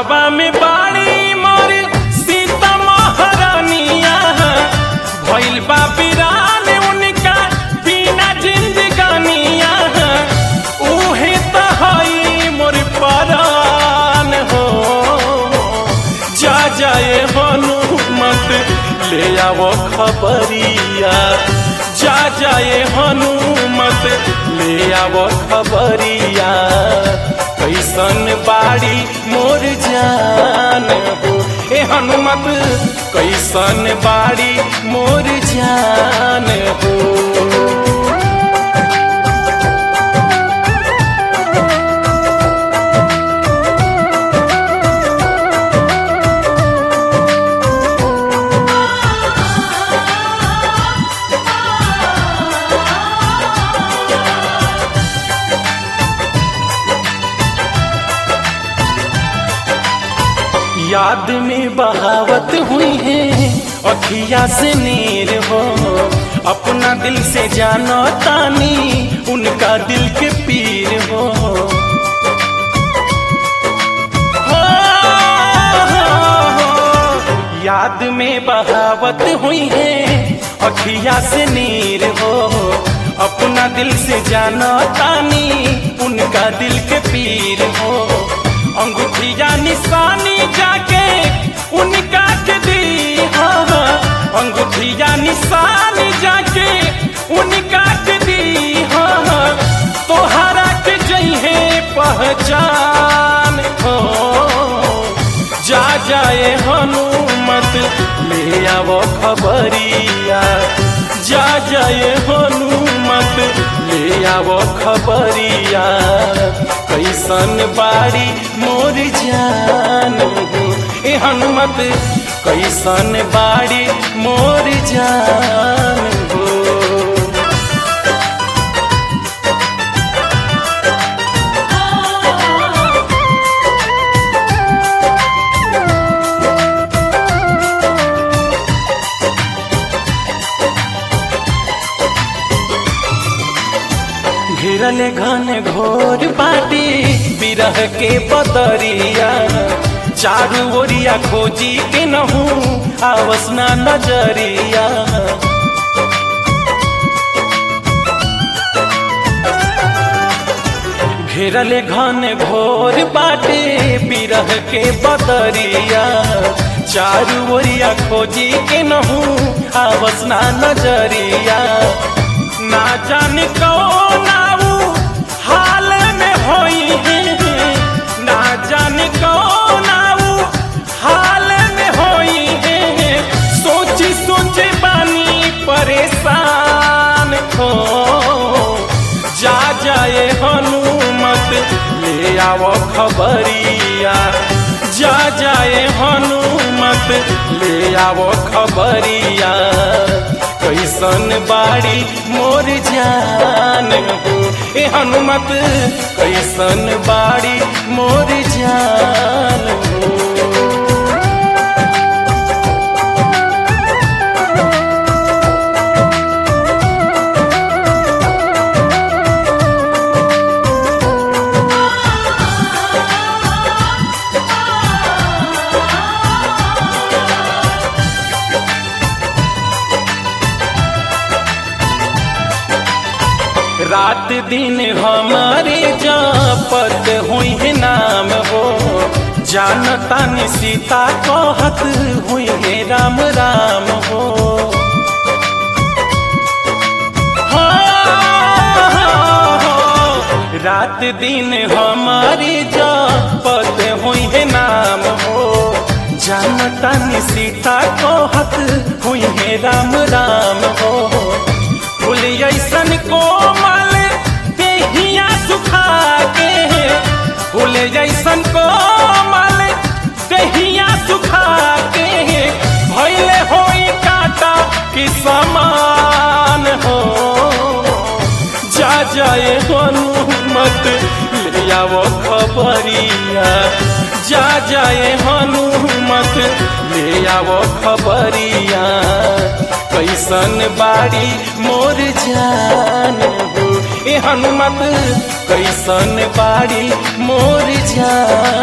घरवा में बाड़ी मोर सीता महारानिया भइल बा बिरान उनका बिना जिंदगानिया उहे त हई मोर परान हो जा जाए हनुमत ले आवो खबरिया जा जाए हनुमत ले आवो खबरिया कैसन बाड़ी मोर जान हो ए हनुमत कैसन बाड़ी मोर जान हो याद में बहावत हुई है अखिया से नीर हो अपना दिल से जानो तानी उनका दिल के पीर हो हो, हो, याद में बहावत हुई है अखिया से नीर हो अपना दिल से जानो तानी उनका दिल के पीर हो अंगूठिया निशानी जाके उनका के दी हाँ अंगूठिया निशानी जाके उनका के दी हाँ तोहरा के जइहे पहचान हो जा जाए हनुमत ले आवो खबरिया जा जाए हनुमत ले आवो खबरिया कैसन बाड़ी मोर जान हो ए हनुमत कैसन बाड़ी मोर जान हो घेरल घन घोर बाटी बिरह के बदरिया चारू ओरिया खोजी के नहू आवसना नजरिया घेरल घन घोर बाटे बिरह के बदरिया चारू ओरिया खोजी के नहू आवसना नजरिया ना जाने कौन आऊ हाल में होई है ना जाने कौन आऊ हाल में होई है सोची सोचे बानी परेशान हो जा जाए हनुमत ले आवो खबरिया जा जाए हनुमत ले आवो खबरिया कैसन बाड़ी मोर जान हो ए हनुमत कैसन बाड़ी मोर जान हो रात दिन हमारे जापत हुई है नाम हो जानता नि सीता कहत हुई है राम राम हो रात दिन हमारे जापत हुई है नाम हो जानता नि सीता कहत हुई है राम राम हो फूल ऐसन कोमल देहिया सुखा के फूल जैसन कोमल देहिया सुखा के भैले होई काटा कि समान हो जा जाए हनुमत ले आवो खबरिया जा जाए हनुमत ले आवो खबरिया कैसन बाड़ी मोर जान हो ए हनुमत कैसन बाड़ी मोर जान